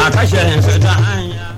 a kashe su ta hanya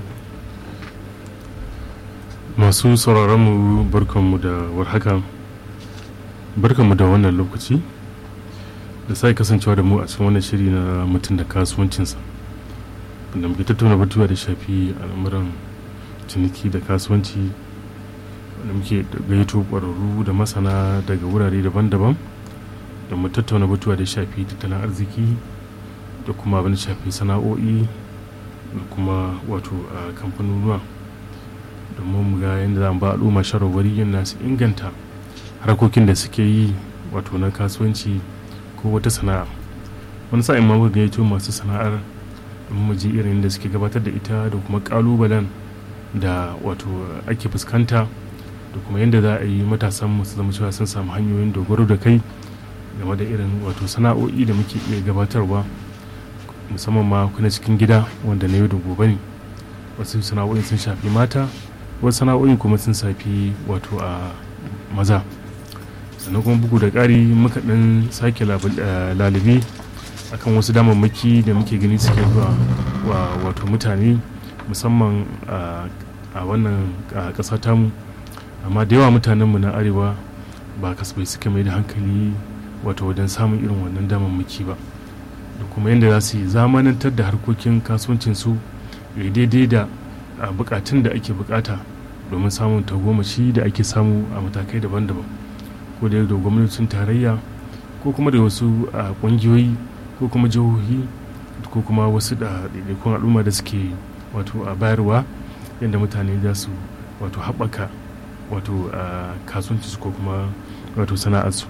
masu sauraronmu barkanmu da warhaka barkanmu da wannan lokaci da sai kasancewa da mu a cikin wannan shiri na mutum da kasuwancinsa da muke tattauna batuwa da shafi al'amuran ciniki da kasuwanci da muke gayyato ƙwararru da masana daga wurare daban-daban da mu tattauna batuwa da shafi tattalin arziki da kuma abin da shafi sana'o'i da kuma wato a kamfanonuwa domin mu ga yadda za mu ba al'umma shawarwari yana su inganta harkokin da suke yi wato na kasuwanci ko wata sana'a wani sa'in ma muka gayyato masu sana'ar domin mu ji irin da suke gabatar da ita da kuma kalubalen da wato ake fuskanta da kuma yadda za a yi matasan mu su zama cewa sun samu hanyoyin dogaro da kai game da irin wato sana'o'i da muke iya gabatarwa musamman ma kuna cikin gida wanda na yau da gobe ne wasu sana'o'in sun shafi mata wasu sana'o'in kuma sun shafi wato a maza sannan kuma bugu da ƙari muka ɗan sake lalibi akan wasu damammaki da muke gani suke zuwa wa wato mutane musamman a wannan ƙasa tamu amma da yawa mutanenmu na arewa ba kasafai suka mai da hankali wato wajen samun irin wannan damammaki ba da kuma yadda za su yi zamanantar da harkokin kasuwancinsu ya daidai da bukatun da ake bukata domin samun tagomaci da ake samu a matakai daban-daban ko da da gwamnatin tarayya ko kuma da wasu kungiyoyi ko kuma jihohi ko kuma wasu da ɗaiɗaikun al'umma da suke wato a bayarwa yadda mutane za su wato haɓaka wato kasuwancinsu ko kuma wato sana'arsu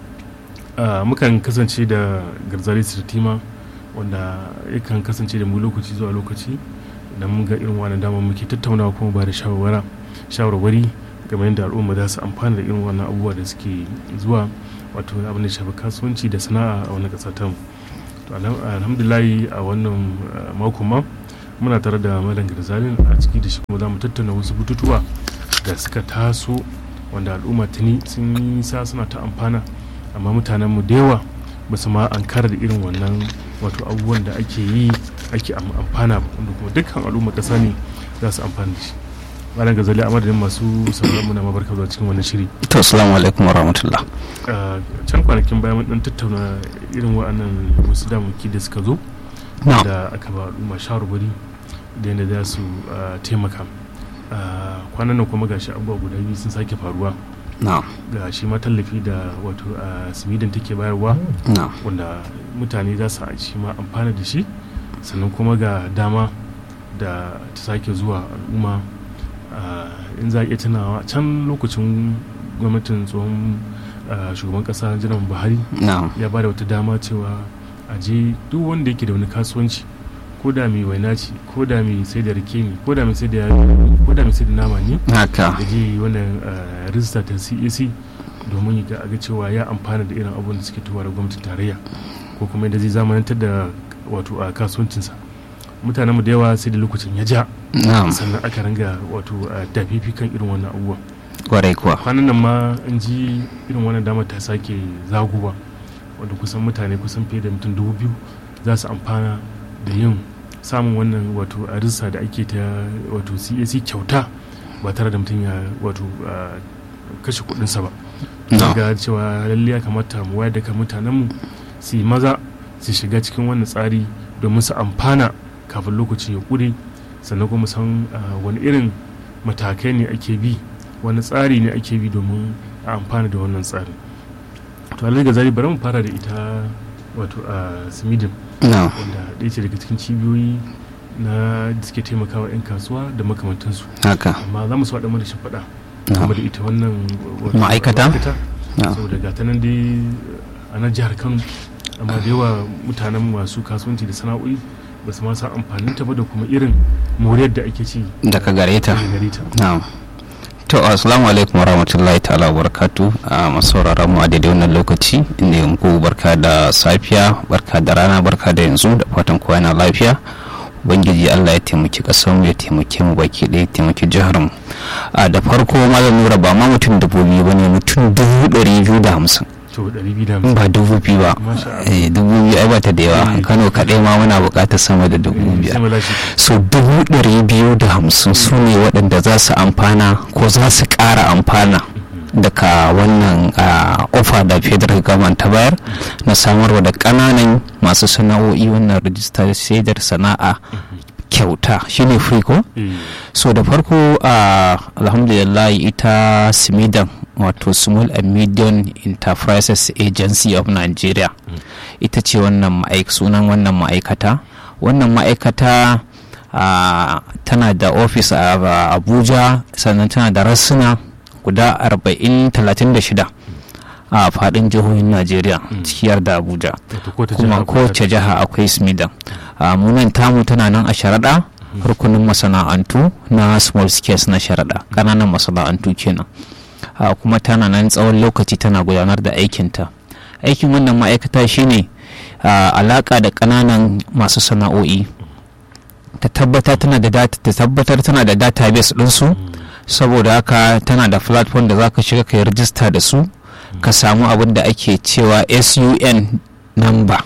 mukan kasance da garzari sirtima wanda yakan kasance da mu lokaci zuwa lokaci idan mun ga irin wannan damar muke tattaunawa kuma ba da shawarwari game yadda al'umma za su amfana da irin wannan abubuwa da suke zuwa wato abin da shafi kasuwanci da sana'a a wani ƙasa tamu to alhamdulahi a wannan mako ma muna tare da malam garzalin a ciki da shi kuma za mu tattauna wasu bututuwa da suka taso wanda al'umma tuni sun yi sa suna ta amfana amma mutanenmu da yawa ba su ma an kara da irin wannan wato abubuwan da ake yi ake amfana ba wanda kuma dukkan al'umma ƙasa ne za su amfana da shi malam gazali a madadin masu sauran muna mabarka zuwa cikin wannan shiri to assalamu alaikum wa rahmatullah can kwanakin bayan mun dan tattauna irin wa'annan wasu damuki da suka zo da aka ba al'umma shawarwari da yadda za su taimaka kwanan nan kuma gashi abubuwa guda biyu sun sake faruwa ga shi ma tallafi da wato a sweden take bayarwa wanda mutane za su shi ma amfana da shi sannan kuma ga dama da ta sake zuwa al'umma in za a iya tunawa can lokacin gwamnatin tsohon shugaban kasa jiran buhari ya ba da wata dama cewa a je duk wanda yake da wani kasuwanci ko da mai waina ce ko da mai sai da rike ne ko da mai sai da ko da mai sai da nama ne haka da je wannan rijista ta CAC domin ya ga cewa ya amfana da irin abubuwan da suke tuwa da gwamnatin tarayya ko kuma yadda zai zamanantar da wato a kasuwancinsa mutanen mu da yawa sai da lokacin ya ja sannan aka ranga wato dafifi kan irin wannan abubuwan kwarai kuwa kwanan nan ma an ji irin wannan damar ta sake zaguwa wanda kusan mutane kusan fiye da mutum dubu biyu za su amfana da yin samun wannan wato arisa da ake ta wato cac kyauta ba tare da mutum ya wato kashe kudinsa ba ga cewa lalle ya kamata mu wayar da kan mutanenmu su yi maza su shiga cikin wannan tsari domin su amfana kafin lokaci ya kure sannan kuma san wani irin matakai ne ake bi wani tsari ne ake bi domin a amfana da wannan tsari to alal gazali bari mu fara da ita wato a smidin wanda ɗaya ce daga cikin cibiyoyi na da suke taimakawa 'yan kasuwa da makamantansu haka amma za mu su faɗa mana shi faɗa kuma da ita wannan ma'aikata saboda ga ta nan dai a nan jihar kano amma da yawa mutanen masu kasuwanci da sana'o'i ba su ma san amfanin ta ba da kuma irin moriyar da ake ci daga gare ta to assalamu alaikum warahmatullahi ta'ala barakatu a masauraran mu a daidai wannan lokaci inda yanku barka da safiya barka da rana barka da yanzu da fatan kowa yana lafiya ubangiji allah ya taimaki mu ya taimake mu baki ɗaya ya taimaki jihar mu a da farko malam nura ba ma mutum dubu biyu ba ne mutum dubu ɗari biyu da hamsin to 250 ba dubu biyu ba Masha Allah. Eh, dubu biyu ai bata da yawa kano kaɗai ma muna buƙatar sama da dubu biyar sai mu lashe so dubu ɗari biyu da hamsin su ne waɗanda za su amfana ko za su ƙara amfana daga wannan ah, ofa da federal government ta bayar na samarwa da ƙananan masu sana'o'i wannan rijistar shaidar sana'a kyauta shine free ko eh so da farko a alhamdulillah ita simidan wato small and medium enterprises agency of nigeria ita ce wannan ma'aik sunan wannan ma'aikata wannan ma'aikata ah, tana da ofis a a abuja sannan tana da rassuna guda 40 36 a faɗin jihohin najeriya cikiyar da abuja wato ko ta kuma jiha ko kowace ta- jiha akwai smidan a munan tamu tana nan a sharaɗa rukunin masana'antu na small scales na sharaɗa ƙananan masana'antu kenan a kuma tana nan tsawon lokaci tana gudanar da aikinta aikin wannan ma'aikata shine a, alaƙa da ƙananan masu sana'o'i ta tabbatar tana da data ta tabbatar tana da database ɗinsu saboda haka tana da platform da za ka shiga ka yi rijista da su ka samu abin da ake cewa sun number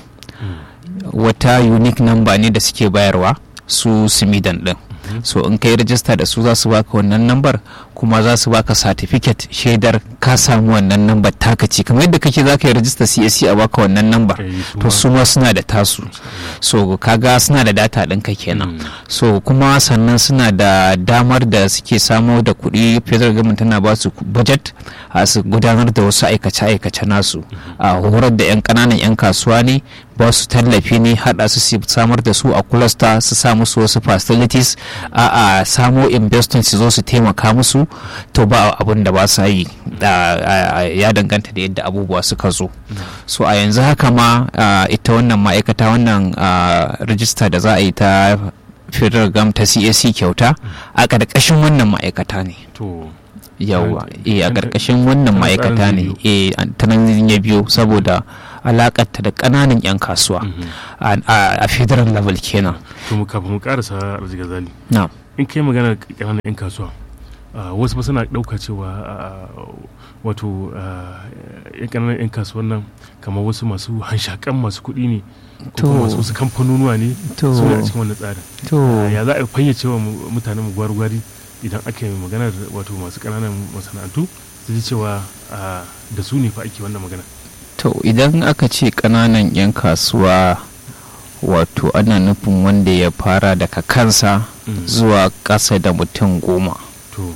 wata unique number ne da suke bayarwa su simidan din so in ka yi rajista da su za su baka wannan nambar kuma za su baka certificate shaidar ka samu wannan nambar taka ce kamar yadda kake za ka yi rajista csc a baka wannan nambar Eh, su to ma. su ma suna da tasu so kaga suna da data ɗinka kenan so kuma sannan suna da damar da suke samo da kuɗi federal government tana ba su budget a su gudanar da wasu aikace-aikace nasu a horar da 'yan ƙananan 'yan kasuwa ne ba su tallafi ne haɗa su su samar da su a cluster su sa musu wasu facilities a a samo investment su zo su taimaka musu to ba abin da ba sa yi da- a- a- ya danganta da yadda abubuwa suka zo so a yanzu haka ma a, ita wannan ma'aikata wannan a, rijista da za a yi ta federal gam ta cac kyauta a ƙarƙashin wannan ma'aikata ne to yawa Tana- eh a tana- ƙarƙashin wannan tana ma'aikata tsarin ne biyu. eh an- ta nan ya biyo saboda alakarta da ƙananan 'yan kasuwa a- a a federal level kenan to mu kafin mu karasa arziki zali na in kai magana ƙananan 'yan kasuwa ah, wasu ba suna ɗauka cewa ah, wato ah, 'yan ƙananan 'yan kasuwan nan kamar wasu masu hanshakan masu kuɗi ne ko kuma To. masu wasu kamfanonuwa ne To. su ne a cikin wannan tsarin to Ah, ya za a fayyace wa mu- mutanen mu gwari-gwari idan aka yi maganar wato masu ƙananan masana'antu su ji cewa ah, da su ne fa ake wannan magana to idan aka ce ƙananan 'yan kasuwa wato ana nufin wanda ya fara daga kansa Mm. zuwa ƙasa da mutum goma to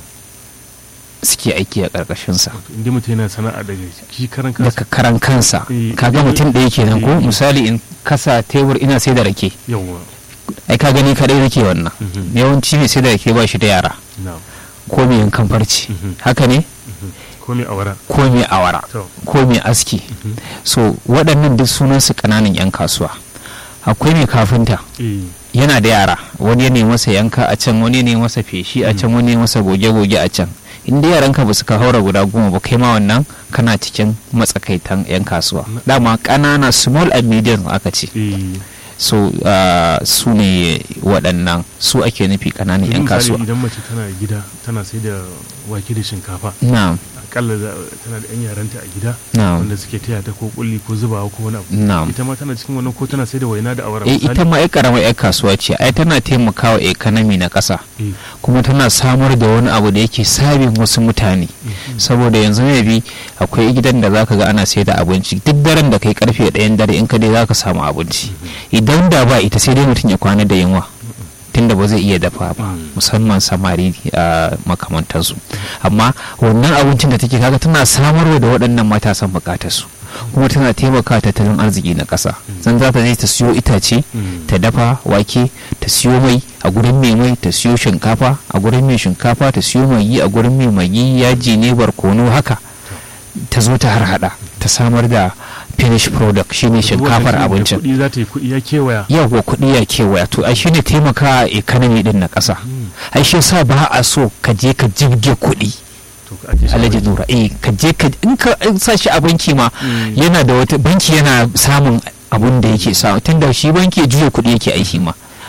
suke aiki a ƙarƙashinsa wato inda mutum yana sana'a daga shi karan kansa daga karan kansa Eh, kaga eh, mutum ɗaya kenan ko eh. misali in kasa tebur ina sai da rake yawwa ai ka gani kadai rake wannan Mhm. yawanci mai sai da rake ba shi da yara na ko mai yankan farci Mhm. haka ne ko mai awara ko mai awara to ko mai aski so waɗannan duk sunansu ƙananan 'yan kasuwa akwai mai kafinta eh yana da yara wani ya nemi masa yanka a can wani ya nemi masa feshi a can wani ya masa goge-goge a can in dai yaranka ba su ka haura guda goma ba kai ma wannan kana cikin matsakaitan 'yan kasuwa Na- dama ƙanana small and medium aka ce eh so uh, su ne waɗannan su ake nufi ƙananan 'yan misali kasuwa idan mace tana gida tana sai da wake da shinkafa na'am akalla za- tana da 'yan yaranta a gida na'am wanda suke taya ta ko kulli ko zubawa ko wani abu na'am ita ma tana cikin wannan ko tana sai da waina da awara eh ita ma ai karamar 'yan kasuwa ce ai tana taimakawa economy na ƙasa eh kuma tana samar da wani abu da yake sabin wasu mutane saboda yanzu mai bi akwai gidan da zaka ga ana sai da abinci duk daren da kai karfe ɗayan dare in ka dai zaka samu abinci idan da ba ita sai dai mutum ya kwana da yunwa tunda ba zai iya dafa ba Mm. musamman samari a makamantansu amma wannan abincin da take kaga tana samarwa da waɗannan matasan bukatarsu kuma tana taimaka tattalin arziki na ƙasa zan za ta je ta siyo itace Mm. ta dafa wake ta siyo mai a gurin mai mai ta siyo shinkafa a gurin mai shinkafa ta siyo magi a gurin mai magi yaji ne barkono haka ta zo ta harhaɗa ta samar da finish product shine shinkafar abincin kuɗi za ta yi kuɗi ya kewaya yawa kuɗi ya kewaya to ai shine taimaka a economy din na ƙasa ai shi yasa ba a so ka je ka jibge kuɗi to ka ake shi alhaji wani. nura eh ka je ka in ka in sa shi a banki ma Mm. yana da wata banki yana samun abun da yake samu tunda shi banki juya kuɗi yake aiki ma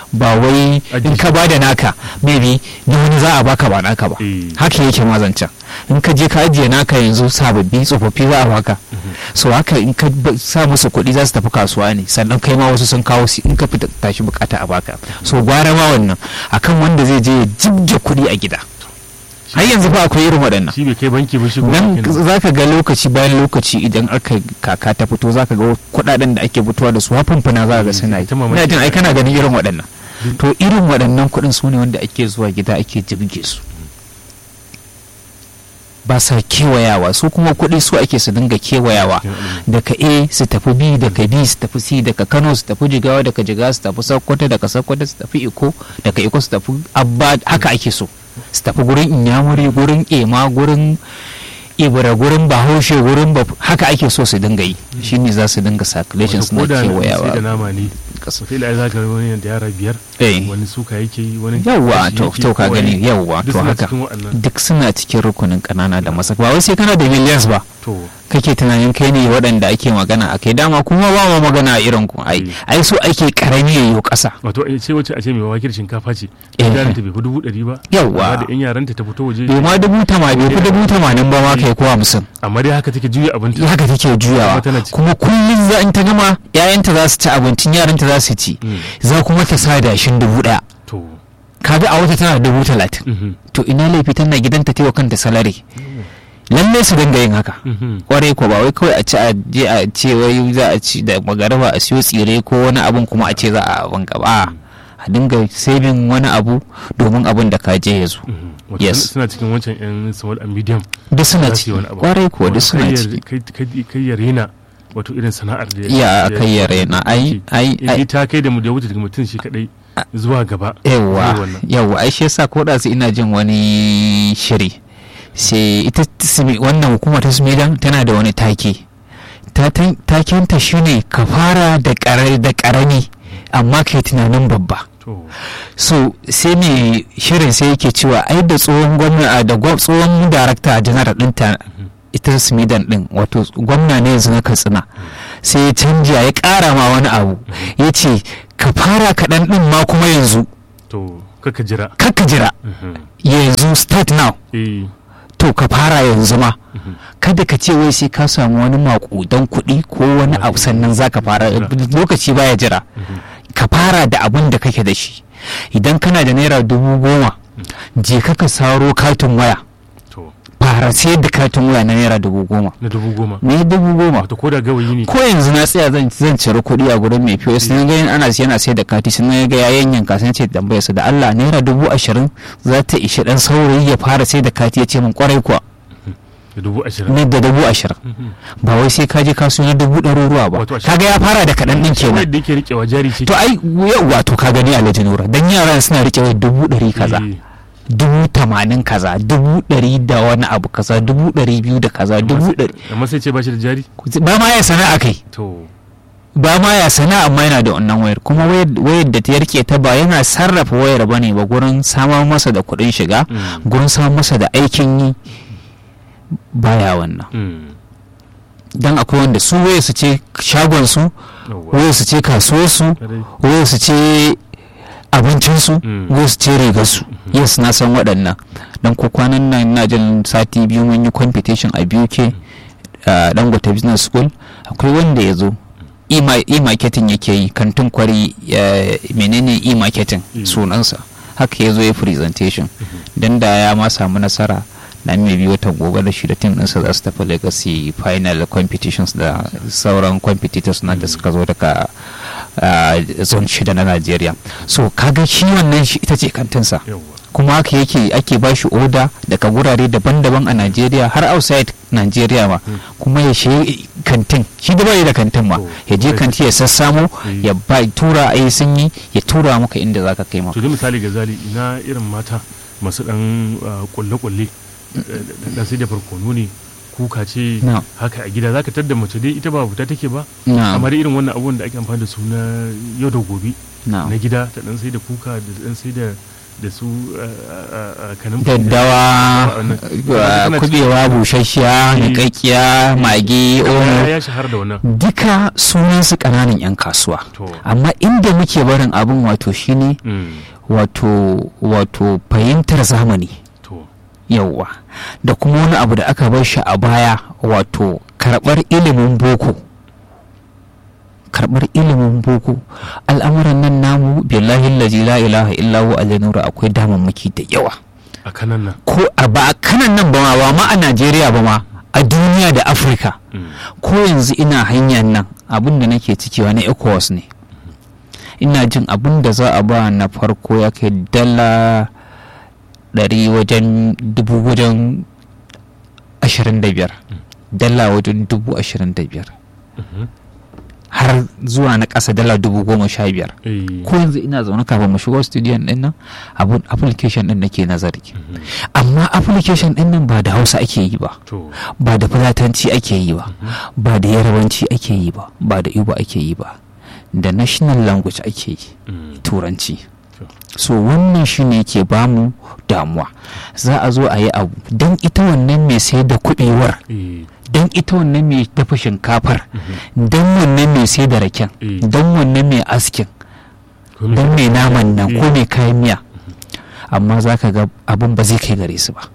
ba wai Ajiye in ka bada naka maybe na wani za a baka ba naka ba Eh. haka yake mazancan in ka je ka ajiye naka yanzu sababbi tsofaffi za a baka so haka in ka ba- sa musu kuɗi za su tafi kasuwa ne sannan kai ma wasu sun kawo su in ka fita tashi bukata a baka so gwara ma wannan akan wanda zai je ya jibge kuɗi a gida har yanzu ba akwai irin waɗannan shi bai kai banki ba shi kuma dan kenan. za ka ga lokaci bayan lokaci idan aka kaka ta fito za ka ga kuɗaɗen da ake fitowa da su hafumfuna za ka ga suna yi Ta mamaki. ina jin ai kana ganin irin waɗannan to irin waɗannan kuɗin su ne wanda ake zuwa gida ake jirge su ba sa kewayawa su kuma kuɗi su ake su dinga kewayawa daga a su tafi b daga b su tafi c daga kano su tafi jigawa daga jigawa su tafi sokoto daga sokoto su tafi iko daga iko su tafi abba haka ake so su tafi gurin inyamuri gurin ema gurin ibra gurin bahaushe gurin baf haka ake so su dinga yi shine za su dinga circulation Wato suna ko da sai da kewayawa nama ne Kasa. sai da za ka ga wani da yara biyar Eh. wani suka yake yi wani yawwa kashi to yake to ka ko gani wani- yawwa duk to suna haka cikin waɗannan. duk suna cikin rukunin kanana da masa ba wai sai kana da millions ba to kake tunanin kai ne waɗanda ake magana a kai dama kuma ba ma magana a irin ku ai Mm. ai so ake karami ya yi ƙasa wato a ce wacce a ce mai wakil shinkafa ce Eh. yaran ta bai fi dubu ɗari ba Yawwa. amma da yan yaranta ta fito waje bai ma dubu tama bai fi dubu tamanin ba ma kai ko hamsin amma dai haka take juya abinci haka take juyawa Kuma tana ci. kuma kullum za in ta gama yayanta za su ci abincin yaranta za su ci Mm. za kuma ta sa dashin dubu ɗaya to kaga a wata tana da dubu talatin mhm, to ina laifi tana gidanta ta yi wa kanta salari lallai su dinga yin haka mhm. kwarai ko ba wai kawai a ci a je a ce wai za a ci da magaraba a siyo tsire ko wani abun kuma a ce za a abin gaba a dinga saving wani abu domin abin da ka je ya zo Mhm. Wato Yes. suna cikin wancan yan small and medium duk suna za su ciki yi wani abu. kwarai ko duk Wato suna kai ya- ciki kai- kai- kai ya rena wato irin sana'ar da Ya, kai ya rena. Ai, ai, in ai. ta kai da mu da wuce daga mutum shi kadai zuwa gaba yawwa Zai wannan. yawwa ai shi yasa ko da su ina jin wani shiri sai ita simi- wannan hukuma ta smidan tana da wani take Ta- ta- takenta shine ka fara da ƙara- da karami amma kai tunanin babba to so sai mai shirin sai yake cewa ai da tsohon gwamna da gwa- tsohon darakta janar ɗinta ita smidan din wato gwamna ne yanzu na katsina sai ya canja ya ƙara ma wani abu ya ce ka fara kaɗan ɗin ma kuma yanzu to kaka jira kakka jira Mhm. yanzu start now eh to ka fara yanzu ma kada ka ce wai sai ka samu wani makudan kuɗi ko wani abu sannan za ka fara lokaci baya jira ka fara da abin da kake da shi idan kana da naira dubu goma je ka ka saro katin waya to fara sayar da katin waya na naira dubu goma na dubu goma me dubu goma wato ko da gawayi ne ko yanzu na tsaya zan zan cire kuɗi a gurin mai POS na ga yin ana siya na sai da kati sun ga ya yanyanka sun ce tambaya su da Allah naira dubu ashirin za ta ishi dan saurayi ya fara sai da kati ya ce min kwarai kuwa da dubu ashirin ne da dubu ashirin ba wai sai ka je kaso na dubu ɗaruruwa ba Wato ashirin. kaga ya fara da kaɗan ɗin kawai kenan da yake rikewa jari ce to ai yauwa to ka gani alhaji nura dan yaran suna rike wa dubu ɗari kaza Eh, dubu tamanin kaza dubu ɗari da wani abu kaza dubu ɗari biyu da kaza amma dubu sai- ɗari amma sai ce ba shi da jari ba ma ya sana'a kai to ba ma ya sana amma yana da wannan wayar kuma wayar wayar da ta yarke ta ba yana sarrafa wayar ba ne ba gurin samar masa da kuɗin shiga Mm. gurin samar masa da aikin yi baya wannan mm, dan akwai wanda su wayar su ce shagon su yawwa. wayar su ce kasuwar su Kadai. wayar su ce abincin su Mm. wayar su ce rigar su yes na san waɗannan dan ko kwanan nan na jin sati biyu mun yi competition a BUK a Dangote Business School akwai wanda ya zo e-ma- e-marketing yake yi kantin kwari ya- menene e-marketing Mm. sunansa haka ya zo ya presentation don da ya ma samu nasara na mai biyu watan gobe da shi da tim ɗinsa za su tafi legacy final competitions da sauran competitors na da suka zo daga ah, zone shida na Najeriya so kaga shi wannan shi ita ce kantinsa yawwa kuma haka yake ake ba shi oda daga gurare daban-daban a Najeriya har outside Najeriya ma kuma ya shi kantin shi da bai da kantin ma Oh, ya je bai kanti ya sassamo Mm. ya ba tura a yi sunyi ya tura maka inda zaka kai ma to da misali ga zali ina irin mata masu dan uh, kulle-kulle eh, dan sai da farkono ne kuka ce Na. haka a gida zaka tadda mace dai ita ba fita take ba na amma dai irin wannan abubuwan da ake amfani da su na yau da gobe na na gida ta dan sai da kuka da dan sai da da su a kanin daddawa uh, kubewa busasshiya Eh. niƙaƙƙiya magi omo ya shahar da wannan duka sunan su ƙananan 'yan kasuwa to amma inda muke barin abin wato shine mm, wato wato fahimtar zamani to yauwa da kuma wani abu da aka bar shi a baya wato karɓar ilimin boko karɓar ilimin boko al'amuran nan namu billahi lazi la ilaha illahu aljanura akwai damammaki da yawa a kanan nan ko a ba a kanan nan ba ma ba ma a najeriya ba ma a duniya da afirka mm, ko yanzu ina hanyar nan abin da nake cikewa na ecowas ne ina jin abin da za a ba na farko ya kai dala ɗari wajen dubu wajen ashirin da biyar dala wajen dubu ashirin da biyar mhm, har zuwa na ƙasa dala dubu goma sha biyar eh, ko yanzu ina zaune kafin mu shigo studio din nan abun application din nake nazari mhm, amma application din nan ba da hausa ake yi ba to ba da fulatanci ake yi ba ba da yarabanci ake yi ba ba da ibo ake yi ba da national language ake yi mm, turanci to, so wannan shi ne ke bamu damuwa za a zo a yi abu don ita wannan mai sayar da kuɗewar eh, don ita wannan mai dafa shinkafar mhm, don wannan mai sayar da raken Eh. don wannan mai askin ko me- don mai naman nan ko Eh. mai kayan miya amma za ka ga abin ba zai kai gare su ba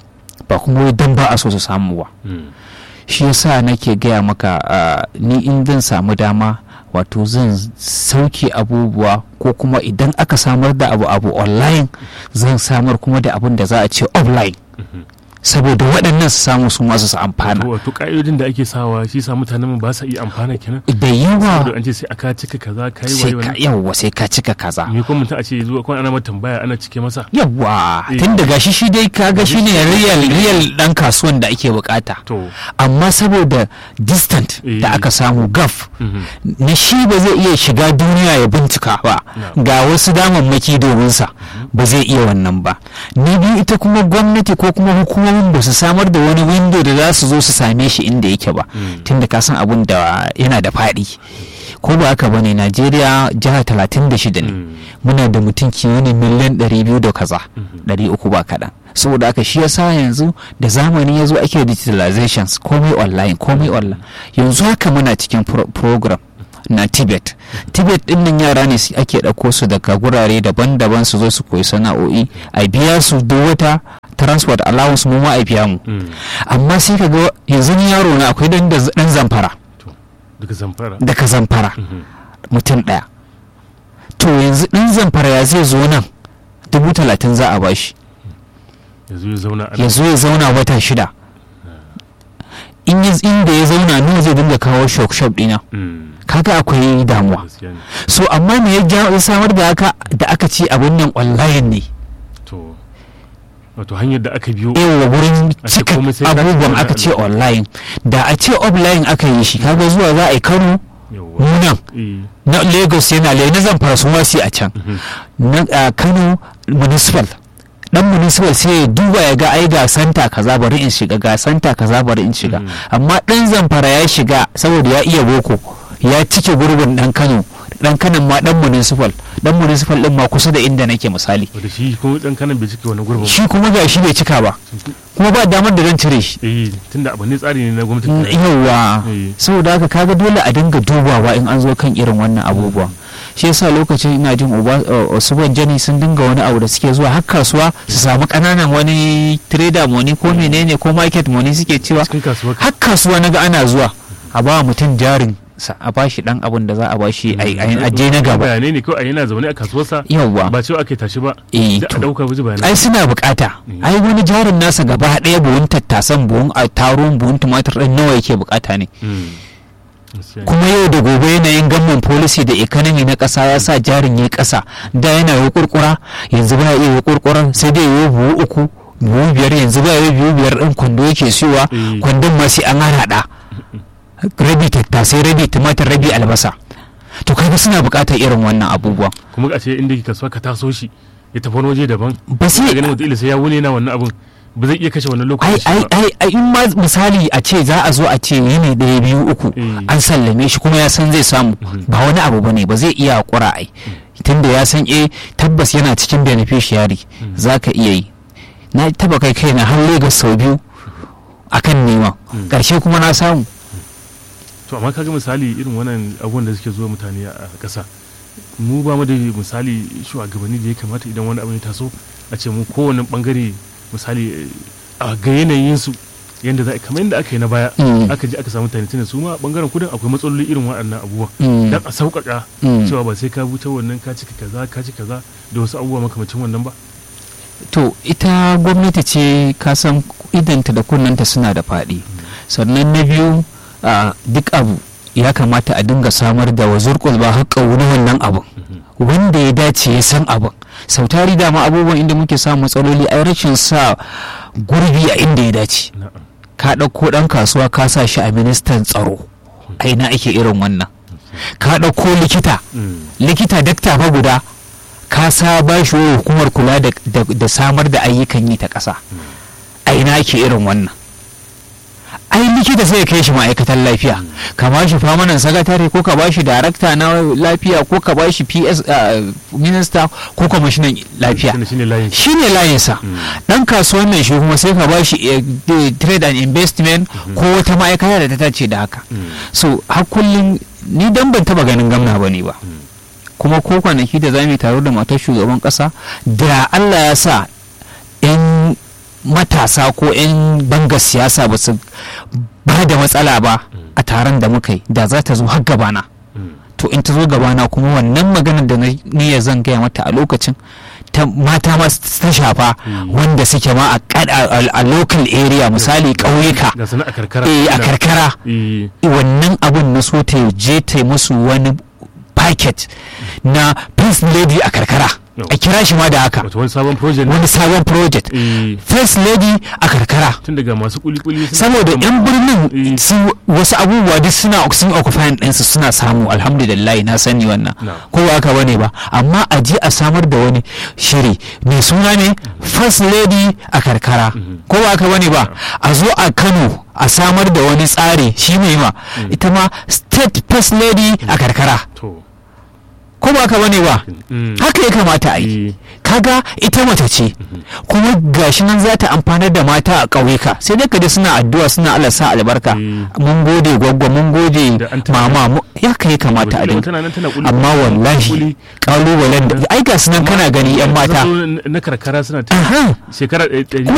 ba kuma wai don ba a so su samu ba mm, shi yasa nake gaya maka ah, ni in zan samu dama wato zan sauke abubuwa ko kuma idan aka samar da abu abu online zan samar kuma da abin da za a ce offline mhm. saboda waɗannan su samu su masu su amfana To, wato ka'idodin da ake sawa shi sa mutanen mu ba sa iya amfana kenan da saboda yawa an ce sai aka cika kaza kai sai waye ka wani yawa sai ka cika kaza me kuma mutum a ce zuwa kwan ana mata tambaya ana cike masa yawa Eh. tun daga shi shi dai kaga shi ne real real dan kasuwan da ake bukata to amma saboda distant Eh. da aka samu gaf mhm, na shi ba zai iya shiga duniya ya bincika ba No. ga wasu damammaki domin sa ba zai iya wannan ba na biyu ita kuma gwamnati ko kuma hukumomin ba su samar da wani window da za su zo su same shi inda yake ba Mm. tunda ka san abun da yana da faɗi ko ba haka bane najeriya jiha 36 ne mm, muna da mutum kimanin miliyan 200 da kaza Mhm. 300 ba kaɗan saboda aka shi yasa yanzu da zamani ya zo ake digitalizations komai online komai online yanzu haka muna cikin pro- program na tibet tibet din nan yara ne su- ake ɗauko su daga gurare daban-daban su zo su koyi sana'o'i a biya su duk wata transport allowance mu ma a biya mu mm, amma sai ka ga yanzu ni yaro na akwai dan da- dan zamfara to daga zamfara daga zamfara mhm, mutum ɗaya to yanzu ɗan zamfara ya zai zo nan dubu talatin za a bashi yanzu ya zauna ana ya zo ya zauna wata shida in ya inda ya zauna nawa zai dinga kawo shop shop ɗina mm, kaga akwai damuwa gaskiya ne so amma me ya ja- ya samar da haka da aka ce abin nan online ne to wato hanyar da aka biyo yawa wurin A ce cika komai sai ka abubuwan zauna aka a ce nan. online da a ce offline aka yi shi kaga zuwa za a yi kano yawwa nunan eh, na lagos yana lai na zamfara su ma su yi a can mhm, na a kano municipal dan municipal sai ya duba ya ga ai ga santa kaza bari in shiga ga santa kaza bari in shiga Mhm. amma dan zamfara ya shiga saboda ya iya boko ya cike gurbin dan kano dan kanan ma dan municipal dan municipal din ma kusa da inda nake misali wanda shi kuma dan kanan bai cike wani gurbin ba. shi kuma ga shi bai cika ba kuma ba damar da zan cire shi eh tunda abu ne tsari ne na gwamnati ta- yauwa Eh. saboda haka kaga dole a dinga dubawa in an zo kan irin wannan abubuwa shi yasa lokacin ina jin uba usuban jani sun dinga wani abu da suke zuwa har kasuwa su samu kananan wani trader money ko menene ko market money suke cewa cikin kasuwar har kasuwa naga ana zuwa a ba mutum jarin sa a bashi dan abun da za a bashi a a je na gaba bayanai ne kawai yana zaune a kasuwarsa yauwa ba cewa ake tashi ba eh da a to dauka wuji bayanai ai suna bukata Mm. ai wani jarin nasa gaba ɗaya buhun tattasan buhun a taron buhun tumatir ɗin nawa yake bukata ne Mm. Gaskiya ne. kuma yau da gobe yanayin gamman policy da economy na ƙasa ya sa jarin ya ƙasa da yana yi kurkura yanzu ba iya yi kurkuran sai dai yi buhu uku buhu biyar yanzu ba yi buhu biyar ɗin kwando yake siyowa Eh. kwandon ma sai an haɗa rabi tattasai rabi tumatir rabi albasa to kaga suna buƙatar irin wannan abubuwan kuma a ce inda ke kasuwa ka taso shi ya tafi wani waje daban ba sai sai ganin wata sai ya wuni na wannan abun ba zai iya kashe wannan ai lokaci ai ba ai ai in ma misali a ce za a zo a ce yini ɗaya biyu uku Eh. an sallame shi kuma ya san zai samu Mhm. ba wani abu bane ba zai iya hakura ai tunda ya san eh tabbas yana cikin beneficiary za ka iya yi na taba kai kai na har Legas sau biyu akan neman ƙarshe kuma na samu to amma kaga misali irin wannan abubuwan da suke zuwa mutane a ƙasa mu ba mu da misali shugabanni da ya kamata idan wani abu ya taso a ce mu kowane bangare misali a ga yanayin su yadda za a kamar yadda aka yi na baya Mm. aka ji aka samu tani su ma bangaren kudin akwai matsaloli irin waɗannan abubuwa Mm. dan a sauƙaƙa Mm. cewa ba sai ka buta wannan ka cika kaza ka ci kaza da wasu abubuwa makamacin wannan ba to ita gwamnati ce kasan idanta da kunnanta suna da faɗi sannan na biyu a duk abu ya kamata a dinga samar da wazurkul ba haƙƙa wani wannan abin wanda ya dace ya san abin sautari dama abubuwan inda muke samun matsaloli ai rashin sa gurbi a inda ya dace na'am ka ɗauko ɗan kasuwa ka sa shi a ministan tsaro a ina ake irin wannan ka ɗauko likita Mm. likita dakta fa guda ka sa ba shi wa hukumar kula da, da, da samar da ayyukan yi ta ƙasa a ina ake irin wannan ai likita sai ya kai shi ma'aikatan lafiya ka ba shi famanan sakatare ko ka ba shi darakta na lafiya ko ka ba shi ps uh, minista ko kwamishinan lafiya Shine- shine layin shi ne layinsa dan kasuwan nan shi kuma sai ka ba shi eh, de- trade and investment ko wata ma'aikata da ta tace da haka so har kullum ni dan ban taba ganin gamna ba ne ba kuma ko kwanaki da za mu yi taro da matar shugaban kasa da allah ya sa 'yan matasa ko 'yan bangar siyasa ba su ba da matsala ba a taron da muka yi da za ta zo har gabana Mm. to in ta zo gabana kuma wannan maganar da na niyya zan gaya mata a lokacin ta mata ma ta shafa wanda suke ma a kad- a a local area misali ƙauyuka ga sana a karkara eh, a Ina- karkara eh, wannan abun na so ta je ta yi musu wani packet na first lady a karkara No. a kira shi ma da haka wato wani sabon project ne. wani sabon project Eh, first lady a karkara tun daga masu kuli-kuli suna- saboda yan birnin Eh. su wasu abubuwa duk suna sun occupying ɗinsu suna samu alhamdulillah na sani wannan No. ko ba haka bane ba amma a je a samar da wani shiri mai suna ne first lady a karkara ko ba haka bane ba a zo a kano a samar da wani tsari shi mai ma ita ma state first lady a karkara to ko ba haka bane ba Mm. haka ya kamata a yi Eh, kaga ita mace ce kuma gashi nan za ta amfanar da mata a ƙauyuka sai dai kaji suna addu'a suna Allah sa albarka Mm. mun gode gwaggwa mun gode Da an tana- mama mu- ya kai kamata a wataƙila dinga tana nan tana kuli- amma wallahi kuli. kalubalen da ai ga su nan kana gani yan mata Sun zo na karkara suna ta Aha. shekara ɗari kuma